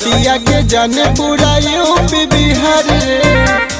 बतिया के जाने पूरा यूपी बिहार रे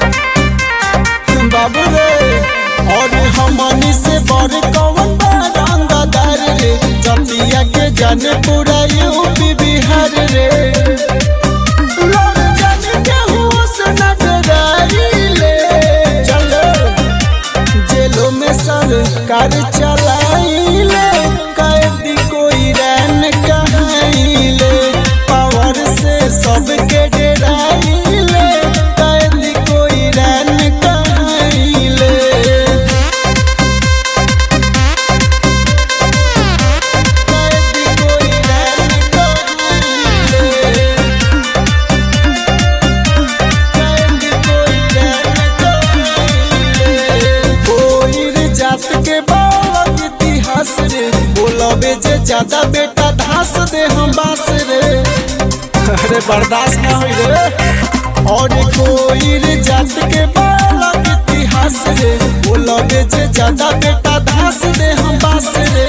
बाबू रे और हमनी से बड़ कौन बा रंगदार रे जतिया के जाने पूरा यूपी बिहार रे लोग जाने केहू से न डराइले। चलो, जेलों में सरकार चलाइले कैदी कोई रैन कहाइले पावर से सबके डराइले कैदी कोई रैन कहाइले कैदी कोई रैन कहाइले कैदी कोई रैन कहाइले कोई जात के बालक इतिहास रे बोलबे जे ज्यादा बेटा धास दे हम बास रे अरे बर्दाश्त ना होई रे और कोई रे जात के बालक इतिहास रे बोलबे जे ज्यादा बेटा धास दे हम बास रे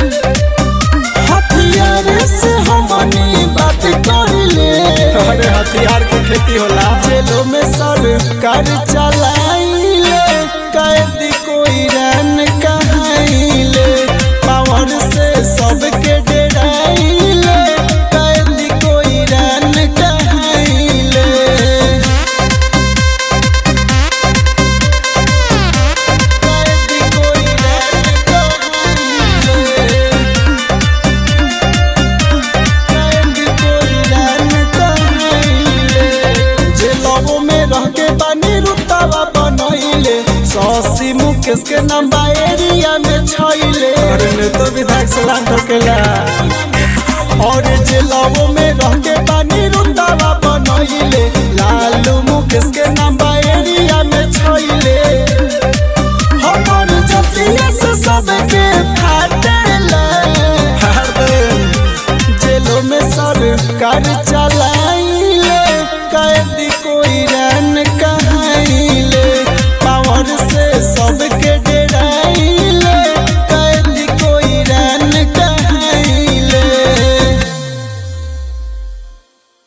हथियार से हमनी बात करिले अरे हथियार के खेती होला जेलों में सरकार चलाइले कैदी कोई रन कहाइले पावर से सबके डराइले कैदी कोई रन कहाइले कैदी कोई रन कहाइले कैदी कोई रन कहाइले जेलबो में रह के बानी रुतबा बनैले सौसी मुकेश के नाम बा एरिया में छैले अरे ने तो विधायक सलाम ठोकेला और जेलबो में रह के बानी रुतबा बनैले